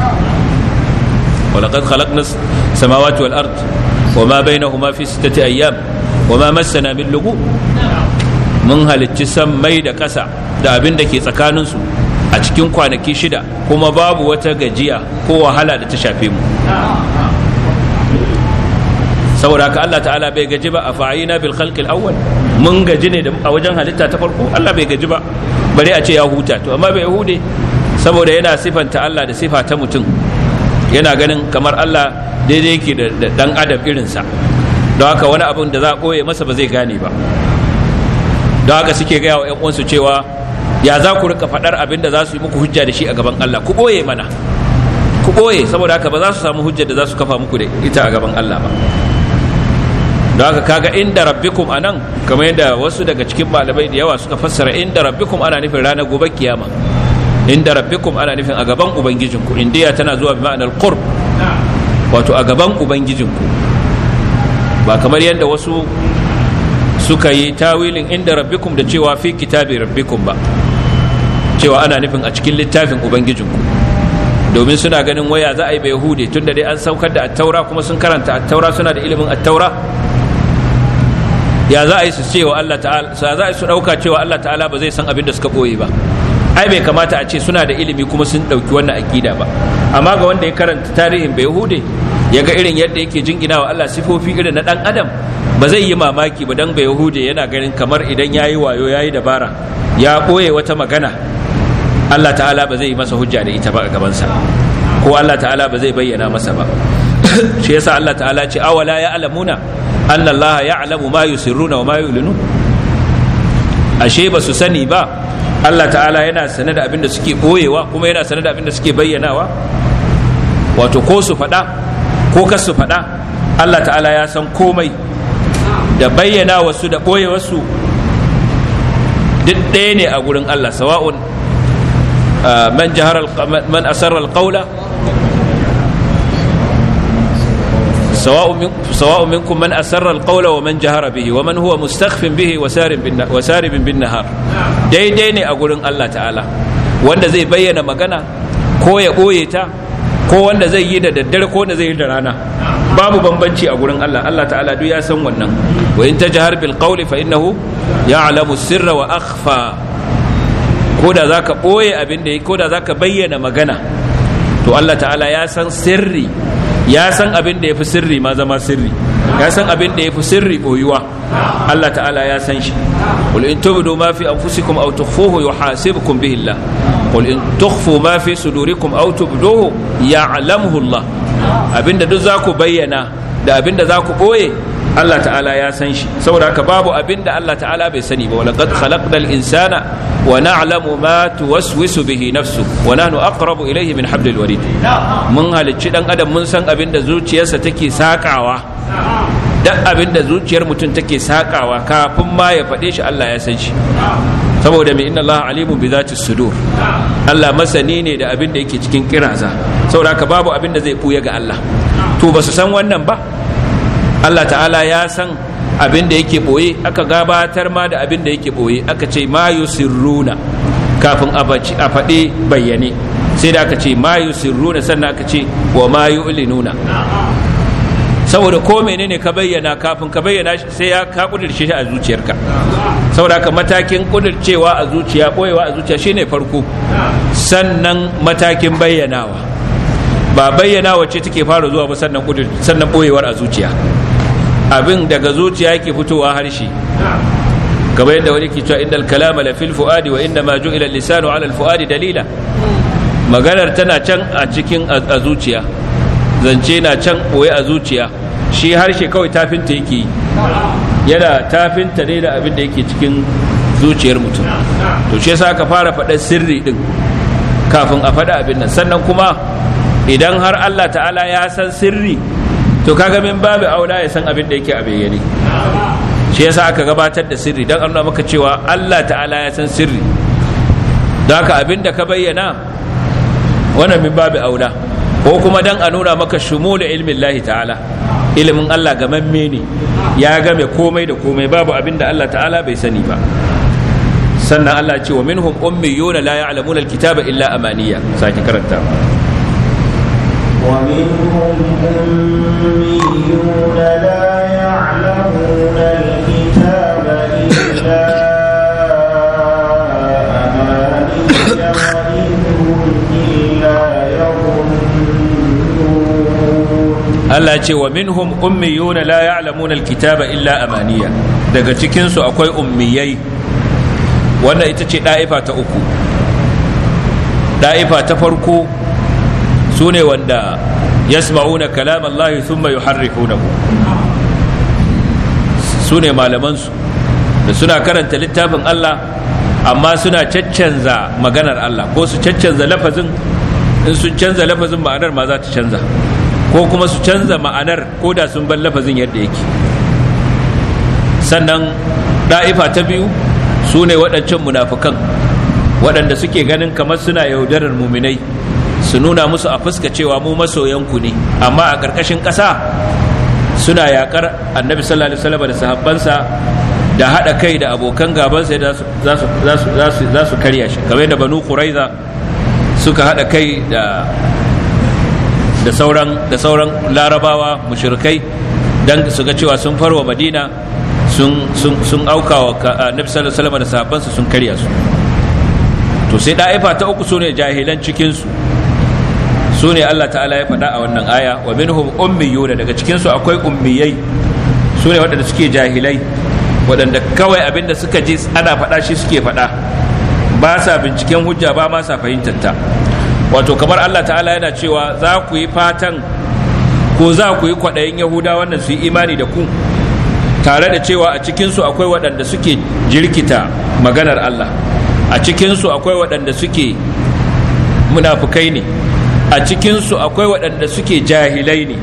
ولقد خلقنا السماوات والأرض وما بينهما في ستة أيام وما مسنا من لغوب mun halicci sammai da ƙasa da abin da ke tsakaninsu a cikin kwanaki shida kuma babu wata gajiya ko wahala da ta shafe mu saboda haka Allah ta'ala bai gaji ba a fa'ina bil khalqil awwal mun gaji ne a wajen halitta ta farko Allah bai gaji ba bare a ce ya huta to amma bai hude saboda yana sifanta Allah da sifa ta mutum yana ganin kamar Allah daidai yake da dan adam irinsa don haka wani abin da za a ɓoye masa ba zai gane ba don haka suke gaya wa 'yan uwansu cewa ya za ku rika faɗar abin da za su yi muku hujja da shi a gaban Allah ku ɓoye mana ku ɓoye saboda haka ba za su samu hujjar da za su kafa muku da ita a gaban Allah ba don haka kaga inda rabbikum anan kamar yadda wasu daga cikin malamai da yawa suka fassara inda rabbikum ana nufin ranar gobe kiyama inda rabbikum ana nufin a gaban ubangijinku indiya tana zuwa bi ma'anar qurb wato a gaban ubangijinku ba kamar yadda wasu suka yi tawilin inda rabbikum da cewa fi kitabi rabbikum ba cewa ana nufin a cikin littafin ubangijinku domin suna ganin waya za a yi bai hude tunda dai an saukar da attaura kuma sun karanta attaura suna da ilimin attaura ya za a yi su cewa Allah ta'ala za a yi su dauka cewa Allah ta'ala ba zai san abin da suka boye ba ai bai kamata a ce suna da ilimi kuma sun dauki wannan akida ba amma ga wanda ya karanta tarihin bai hude ya ga irin yadda yake jingina wa Allah sifofi irin na dan adam ba zai yi mamaki ba dan bai yahude yana ganin kamar idan yayi wayo yayi dabara ya ɓoye wata magana Allah ta'ala ba zai yi masa hujja da ita ba a gabansa ko Allah ta'ala ba zai bayyana masa ba shi yasa Allah ta'ala ce awala ya alamuna anna Allah ya alamu ma yusirruna wa ma yu'linu ashe ba su sani ba Allah ta'ala yana sane da abin da suke boyewa kuma yana sane da abin da suke bayyanawa wato ko su faɗa ko kas su faɗa Allah ta'ala ya san komai da bayyana wasu da ɓoye wasu duk ɗaya ne a gurin Allah sawa'un man jahara man asarra alqawla سواء منكم من أسر القول ومن جهر به ومن هو مستخف به وسارب بالنهار دai dai ne a gurin Allah ta'ala wanda zai bayyana magana ko ya ɓoye ta ko wanda zai yi da daddare ko wanda zai yi da rana babu bambanci a gurin Allah Allah ta'ala duk ya san wannan wa in tajhar bil qawli fa innahu ya'lamu sirra wa akhfa ko da zaka ɓoye abin da ko da zaka bayyana magana to Allah ta'ala ya san sirri ya san abin da ya fi sirri ma zama sirri ya san abin da ya fi sirri boyuwa Allah ta'ala ya san shi qul in tubdu ma fi anfusikum aw tukhfuhu yuhasibukum bihi Allah qul in tukhfu ma fi sudurikum aw tubduhu ya'lamuhu Allah abinda duk zaku bayyana da abinda zaku boye Allah ta'ala ya san shi saboda haka babu abinda Allah ta'ala bai sani ba walaqad khalaqnal insana wa na'lamu ma tuwaswisu bihi nafsu wa nahnu aqrabu ilayhi min hablil warid mun halicci dan adam mun san abinda zuciyarsa take sakawa duk abinda zuciyar mutum take sakawa kafin ma ya faɗe shi Allah ya san shi saboda mai inna Allah alimun bi zati sudur Allah masani ne da abin da yake cikin kiraza saboda haka babu abin da zai buya ga Allah to ba su san wannan ba Allah ta'ala ya san abin da yake boye aka gabatar ma da abin da yake boye aka ce ma yusirruna kafin a faɗi bayyane sai da aka ce ma yusirruna sannan aka ce wa ma yu'linuna saboda ko menene ka bayyana kafin ka bayyana sai ya ka kudirce shi a zuciyarka saboda ka matakin kudircewa a zuciya boyewa a zuciya shine farko sannan matakin bayyanawa ba bayyanawa ce take fara zuwa ba sannan kudir sannan boyewar a zuciya abin daga zuciya yake fitowa harshe kamar yadda wani ke cewa innal kalama la fil fuadi wa inna ma ju'ila lisanu ala al fuadi dalila maganar tana can a cikin a zuciya zance na can boye a zuciya shi harshe kawai tafinta yake yi yana tafinta ne da abin da yake cikin zuciyar mutum to shi yasa aka fara faɗar sirri din kafin a faɗa abin nan sannan kuma idan har Allah ta'ala ya san sirri to kaga min babu aula ya san abin da yake a bayyane shi yasa aka gabatar da sirri don nuna maka cewa Allah ta'ala ya san sirri don haka abin da ka bayyana wannan min babu aula ko kuma dan a nuna maka shumul ilmin lahi ta'ala ilimin Allah gamamme ne ya game komai da komai babu abin da Allah ta'ala bai sani ba sannan Allah ce wa minhum ummiyuna la ya'lamuna alkitaba illa amaniya sake karanta ومنهم أميون لا يعلمون الكتاب إلا أماني وإنهم إلا يظنون Allah ce wa minhum ummiyuna la ya'lamuna alkitaba illa amaniya daga cikin su akwai ummiyai wannan ita ce da'ifa ta uku da'ifa ta farko su ne wanda yasma'una kalam Allah thumma yuharrifunahu su ne malamansu da suna karanta littafin Allah amma suna caccanza maganar Allah ko su caccanza lafazin in sun canza lafazin ma'anar ma za ta canza ko kuma su canza ma'anar ko da sun bar lafazin yadda yake sannan ɗa'ifa ta biyu su ne waɗancan munafukan waɗanda suke ganin kamar suna yaudarar muminai su nuna musu a fuska cewa mu masoyanku ne amma a ƙarƙashin ƙasa suna yaƙar annabi sallallahu alaihi wasallam da sahabbansa da haɗa kai da abokan gabansa da za su karya shi kamar da banu quraiza suka haɗa kai da da sauran da sauran larabawa mushrikai dan su ga cewa sun farwa madina sun sun sun auka wa annabi sallallahu alaihi wasallam da sahabbansa sun karya su to sai da'ifa ta uku sune jahilan cikin su su ne Allah ta'ala ya faɗa a wannan aya wa minhum ummiyuna daga cikin su akwai ummiyai su ne waɗanda suke jahilai waɗanda kawai abinda suka ji ana faɗa shi suke faɗa ba sa binciken hujja ba ma sa fahimtar ta wato kamar Allah ta'ala yana cewa za ku yi fatan ko za ku yi kwaɗayin yahuda wannan su yi imani da ku tare da cewa a cikinsu akwai waɗanda suke jirkita maganar Allah a cikinsu akwai waɗanda suke munafukai ne a cikinsu akwai waɗanda suke jahilai ne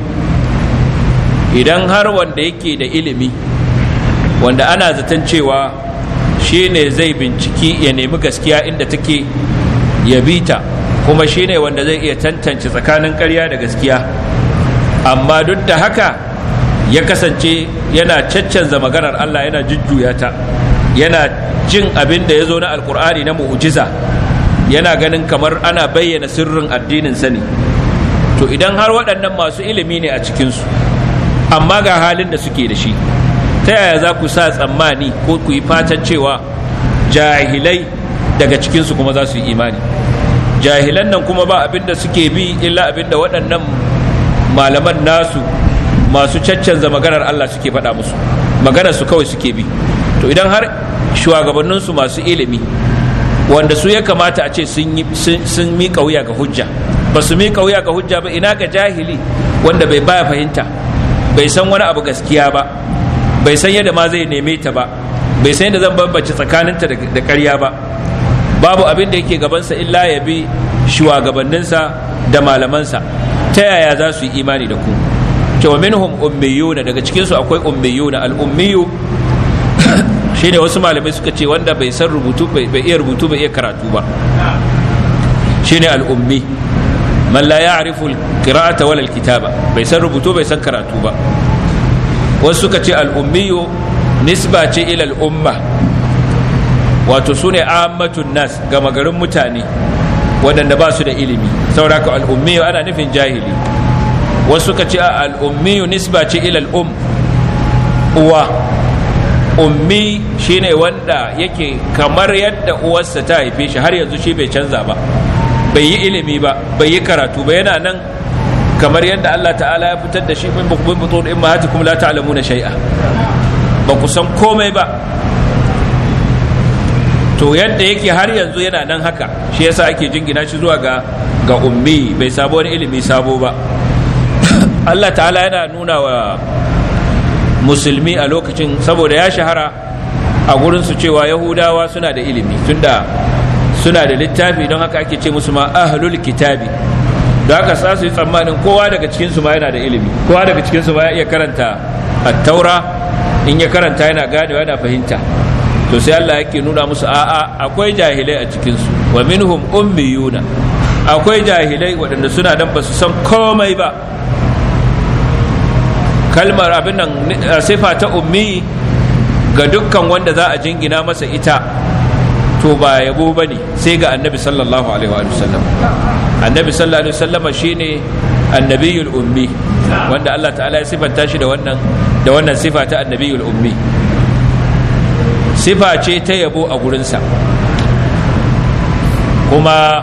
idan har wanda yake da ilimi wanda ana zaton cewa shi ne zai binciki ya nemi gaskiya inda take ya bita kuma shi ne wanda zai iya tantance tsakanin ƙarya da gaskiya amma duk da haka ya kasance yana caccanza maganar Allah yana jujjuya ta yana jin abin da ya zo na alkur'ani na mu'ujiza yana ganin kamar ana bayyana sirrin addinin sani to idan har waɗannan masu ilimi ne a cikinsu amma ga halin da suke da shi ta yaya za ku sa tsammani ko ku yi fatan cewa jahilai daga cikinsu kuma za su yi imani jahilan nan kuma ba abin da suke bi illa abin da waɗannan malaman nasu masu caccanza maganar Allah suke faɗa musu maganar su kawai suke bi to idan har shugabanninsu masu ilimi wanda su ya kamata a ce sun miƙa wuya ga hujja ba su miƙa wuya ga hujja ba ina ga jahili wanda bai baya fahimta bai san wani abu gaskiya ba bai san yadda ma zai neme ta ba bai san yadda zan bambance tsakaninta da ƙarya ba babu abin da yake gabansa illa ya bi shugabanninsa da malamansa ta yaya za su yi imani da ku cewa minhum ummiyuna daga cikinsu akwai ummiyuna al-ummiyu shine wasu malamai suka ce wanda bai san rubutu bai iya rubutu bai iya karatu ba shine al-ummi man la ya'rifu al-qira'ata wala al-kitaba bai san rubutu bai san karatu ba wasu suka ce al-ummiyu nisba ce ila al-umma wato sune ammatun nas gama garin mutane waɗanda ba su da ilimi saboda ka al-ummiyu ana nufin jahili wasu suka ce al-ummiyu nisba ce ila al-um uwa ummi shine wanda yake kamar yadda uwarsa ta haife shi har yanzu shi bai canza ba bai yi ilimi ba bai yi karatu ba yana nan kamar yadda Allah ta'ala ya fitar da shi min bukbin butun in mahatikum la ta'lamuna shay'a ba ku san komai ba to yadda yake har yanzu yana nan haka shi yasa ake jingina shi zuwa ga ga ummi bai sabo wani ilimi sabo ba Allah ta'ala yana nuna wa musulmi a lokacin saboda ya shahara a gurinsu cewa yahudawa suna da ilimi tunda suna da littafi don haka ake ce musu ma ahlul kitabi da haka sa su yi tsammanin kowa daga cikinsu ma yana da ilimi kowa daga cikinsu ma ya iya karanta taura in ya karanta yana ganewa yana fahimta to sai Allah yake nuna musu a'a akwai jahilai a cikinsu wa minhum ummiyuna akwai jahilai waɗanda suna dan ba su san komai ba kalmar abin nan sifa ta ummi ga dukkan wanda za a jingina masa ita to ba yabo ba ne sai ga annabi sallallahu alaihi wa sallam annabi sallallahu alaihi wa sallama shine annabiyul ummi wanda Allah ta'ala ya sifanta shi da wannan da wannan sifa ta annabiyul ummi sifa ce ta yabo a gurinsa kuma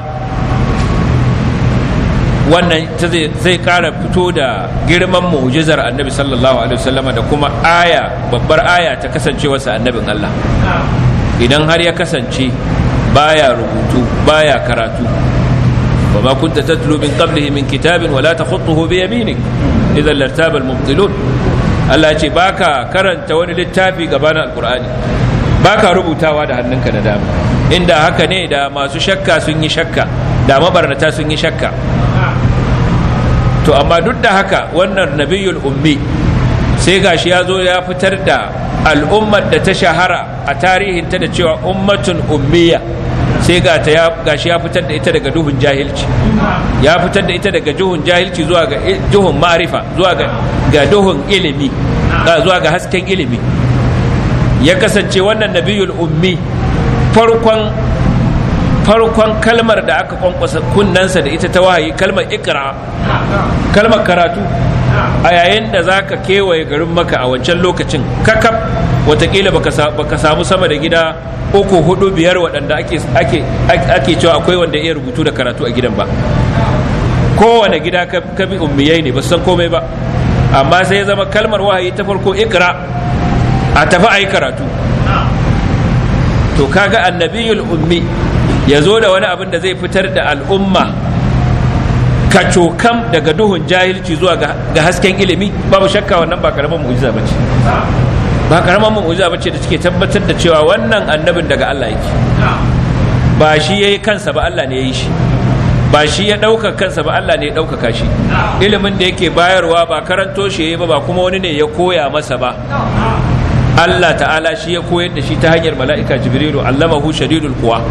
wannan zai kara fito da girman mu'jizar annabi sallallahu alaihi wasallam da kuma aya babbar aya ta kasancewarsa annabin Allah idan har ya kasance baya rubutu baya karatu وما كنت تتلو من قبله من كتاب ولا تخطه بيمينك إذا لارتاب المبطلون Allah ce baka karanta wani littafi gabanin alkur'ani baka rubutawa da hannunka na dama inda haka ne da masu shakka sun yi shakka da mabarnata sun yi shakka to amma duk da haka wannan nabiyul ummi sai gashi ya zo ya fitar da al'ummar da ta shahara a tarihinta da cewa ummatun ummiya sai ga ta ya gashi ya fitar da ita daga duhun jahilci ya fitar da ita daga duhun jahilci zuwa ga duhun ma'rifa zuwa ga ga duhun ilimi zuwa ga hasken ilimi ya kasance wannan nabiyul ummi farkon farkon kalmar da aka kwankwasa kunnansa da ita ta wahayi kalmar ikra kalmar karatu a yayin da za ka kewaye garin maka a wancan lokacin kakaf watakila baka samu sama da gida uku hudu biyar waɗanda ake cewa akwai wanda iya rubutu da karatu a gidan ba kowane gida ka bi ummiyai ne ba san komai ba amma sai ya zama kalmar wahayi ta farko ikra a tafi a yi karatu to kaga annabiyul ummi ya zo da wani abin da zai fitar da al'umma kacokam daga duhun jahilci zuwa ga hasken ilimi babu shakka wannan ba karamar mu'jiza bace ba karamar mu'jiza bace da take tabbatar da cewa wannan annabin daga Allah yake ba shi yayi kansa ba Allah ne ya yi shi ba shi ya ɗauka kansa ba Allah ne ya ɗaukaka shi ilimin da yake bayarwa ba karanto shi ba ba kuma wani ne ya koya masa ba Allah ta'ala shi ya koyar da shi ta hanyar mala'ika jibrilu allamahu shadidul quwa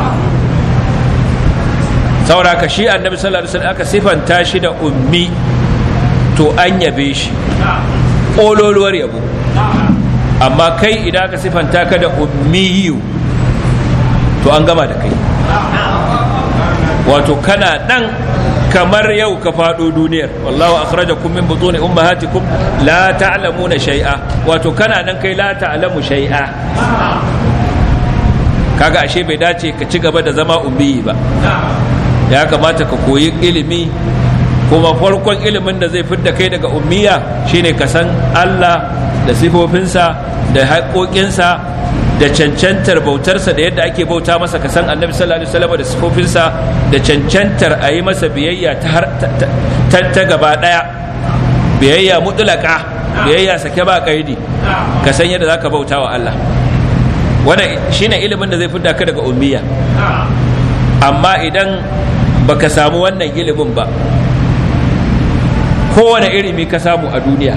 sauraka shi annabi sallallahu alaihi wasallam aka sifanta shi da ummi to an yabe shi ƙololuwar yabo amma kai idan aka sifanta ka da ummiyu to an gama da kai wato kana dan kamar yau ka faɗo duniyar wallahu akhrajakum min butuni ummahatikum la ta'lamuna shay'a wato kana nan kai la ta'lamu shay'a kaga ashe bai dace ka ci gaba da zama ummi ba ya kamata ka koyi ilimi kuma farkon ilimin da zai fidda kai daga ummiya shine ka san Allah da sifofinsa da haƙoƙinsa da cancantar bautarsa da yadda ake bauta masa ka san annabi sallallahu alaihi wasallam da sifofinsa da cancantar a yi masa biyayya ta, ta, gaba daya biyayya mutlaka biyayya sake ba kaidi ka san yadda zaka bauta wa Allah wannan shine ilimin da zai fidda ka daga ummiya amma idan baka samu wannan ilimin ba kowane ilimi ka samu a duniya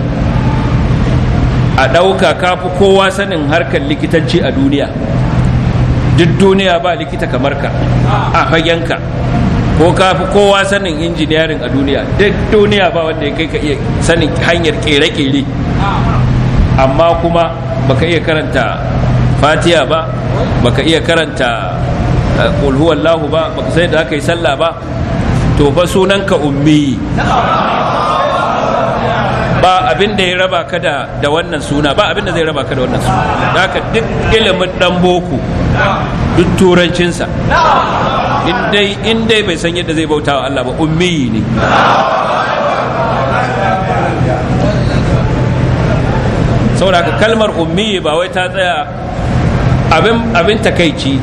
a ɗauka kafi kowa sanin harkar likitanci a duniya duk duniya ba likita kamar ka a fagenka ko kafi kowa sanin injiniyarin a duniya duk duniya ba wanda ya kai ka iya sanin hanyar kere-kere amma kuma baka iya karanta fatiya ba baka iya karanta kulhuwallahu ba baka sai da aka yi sallah ba to fa sunanka ummi ba abin da ya raba ka da da wannan suna ba abin da zai raba ka da wannan suna da haka duk ilimin dan boko duk turancinsa in dai bai san yadda zai bauta wa Allah ba ummi ne saboda haka kalmar ummi ba wai ta tsaya abin abin takaici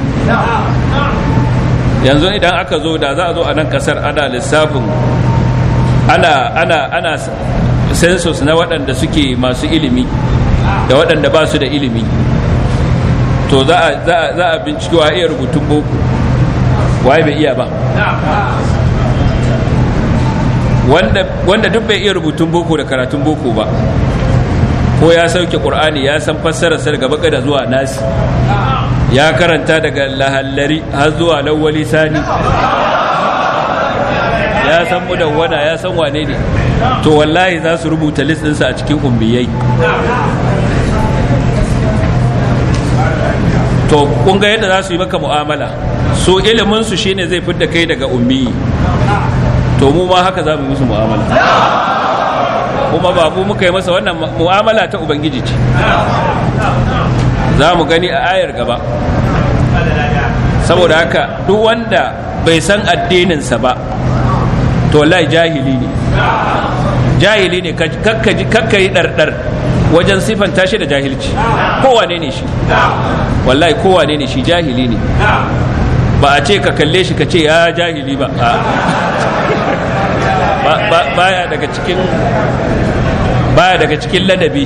yanzu idan aka zo da za a zo a nan kasar ana lissafin ana ana ana census na waɗanda suke masu ilimi da waɗanda ba su da ilimi to za a binciki wa iya rubutun boko waye bai iya ba wanda duk bai iya rubutun boko da karatun boko ba ko ya sauke ƙur'ani ya san fassararsa daga baka da zuwa nasi ya karanta daga lahallari har zuwa lawwali sani ya san mudawwana ya san wane ne to wallahi za su rubuta list ɗinsa a cikin umbiyai to kun ga yadda za su yi maka mu'amala so ilimin su shine zai fidda kai daga ummi to mu ma haka za mu yi musu mu'amala kuma ba mu muka yi masa wannan mu'amala ta ubangiji ce za mu gani a ayar gaba saboda haka duk wanda bai san addininsa ba to wallahi jahili ne jahili ne kakka yi ɗarɗar wajen siffanta shi da jahilci kowane ne shi wallahi kowane ne shi jahili ne ba a ce ka kalle shi ka ce ya jahili ba baya daga cikin baya daga cikin ladabi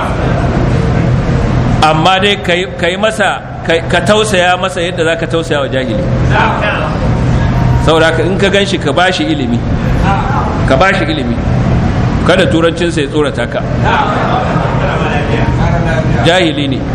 amma dai ka yi masa ka tausaya masa yadda za ka tausaya wa jahili saboda in ka gan shi ka bashi ilimi ka bashi ilimi kada turancinsa ya tsorata ka jahili ne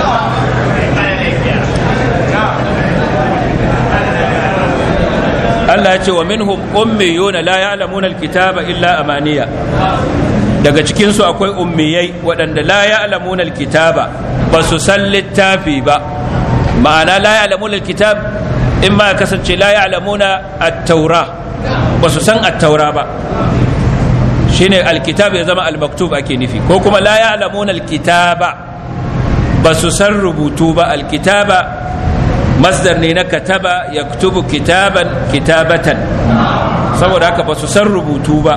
Allah ya ce wa minhum ummiyuna la ya'lamuna alkitaba illa amaniya daga cikin su akwai ummiyai waɗanda la ya'lamuna alkitaba ba su san littafi ba ma'ana la ya'lamuna alkitab in ma kasance la ya'lamuna at-taura ba su san at-taura ba shine alkitab ya zama al-maktub ake nufi ko kuma la ya'lamuna alkitaba ba su san rubutu ba alkitaba masdar ne na kataba yaktubu kitaban kitabatan saboda haka ba su san rubutu ba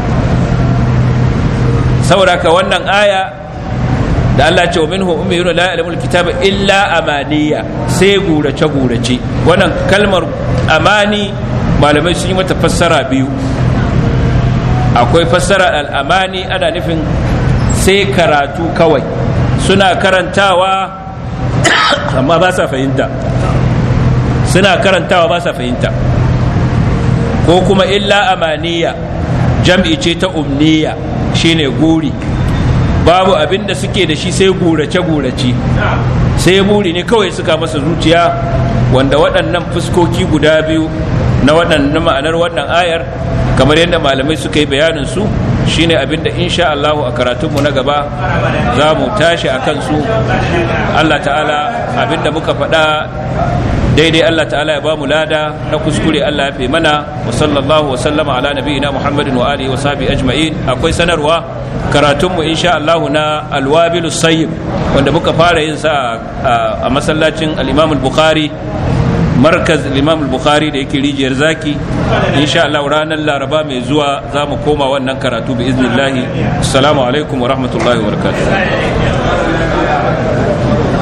saboda haka wannan aya da Allah ce wa minhu ummiyuna la ya'lamul kitaba illa amaniya sai gurace gurace wannan kalmar amani malamai sun yi mata fassara biyu akwai fassara al'amani ana nufin sai karatu kawai suna karantawa amma ba sa fahimta suna karantawa ba sa fahimta ko kuma illa amaniya jam'i ce ta umniya shine guri babu abin da suke da shi sai gurace-gurace sai buri ne kawai suka masa zuciya wanda waɗannan fuskoki guda biyu na waɗannan ma'anar wannan ayar kamar yadda malamai suka yi bayanin su shine abin da insha Allahu a karatunmu na gaba za mu tashi a kansu Allah ta'ala abin da muka faɗa daidai Allah ta'ala ya ba mu lada na kuskure Allah ya fi mana wa sallallahu wa sallama ala nabiyina Muhammadin wa alihi wa sahbihi ajma'in akwai sanarwa karatunmu insha Allah na alwabilu sayyib wanda muka fara yin sa a masallacin al-Imam al-Bukhari markaz al-Imam al-Bukhari da yake rijiyar zaki insha Allah ranar Laraba mai zuwa za mu koma wannan karatu bi iznillahi assalamu alaikum wa rahmatullahi wa barakatuh